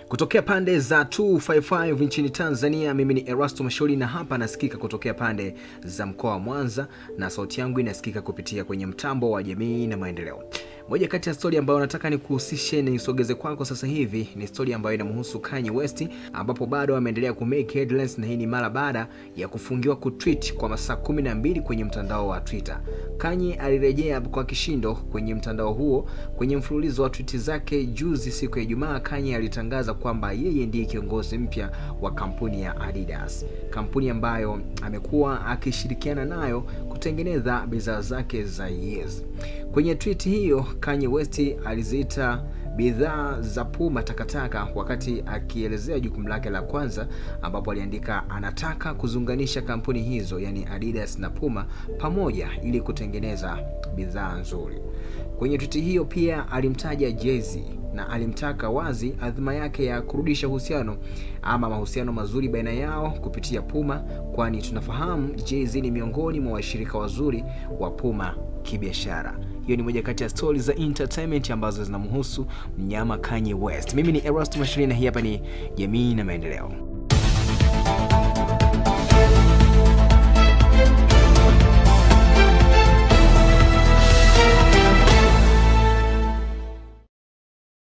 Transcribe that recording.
Kutokea pande za 255 nchini Tanzania, mimi ni Erasto Masholi na hapa nasikika kutokea pande za mkoa wa Mwanza na sauti yangu inasikika kupitia kwenye mtambo wa jamii na maendeleo. Moja kati ya stori ambayo nataka nikuhusishe na nisogeze kwako sasa hivi ni stori ambayo inamhusu Kanye West, ambapo bado ameendelea kumake headlines, na hii ni mara baada ya kufungiwa kutweet kwa masaa kumi na mbili kwenye mtandao wa Twitter. Kanye alirejea kwa kishindo kwenye mtandao huo kwenye mfululizo wa tweet zake juzi, siku ya Ijumaa. Kanye alitangaza kwamba yeye ndiye kiongozi mpya wa kampuni ya Adidas, kampuni ambayo amekuwa akishirikiana nayo kutengeneza bidhaa zake za Yeezy. Kwenye tweet hiyo Kanye West aliziita bidhaa za Puma takataka wakati akielezea jukumu lake la kwanza, ambapo aliandika anataka kuzunganisha kampuni hizo, yani Adidas na Puma pamoja ili kutengeneza bidhaa nzuri. Kwenye tweet hiyo pia alimtaja Jay-Z na alimtaka wazi adhima yake ya kurudisha uhusiano ama mahusiano mazuri baina yao kupitia Puma, kwani tunafahamu Jay-Z ni miongoni mwa washirika wazuri wa Puma kibiashara. Hiyo ni moja kati ya stori za entertainment ambazo zinamhusu mnyama Kanye West. Mimi ni Erasto Mashirina, hii hapa ni Jamii na Maendeleo.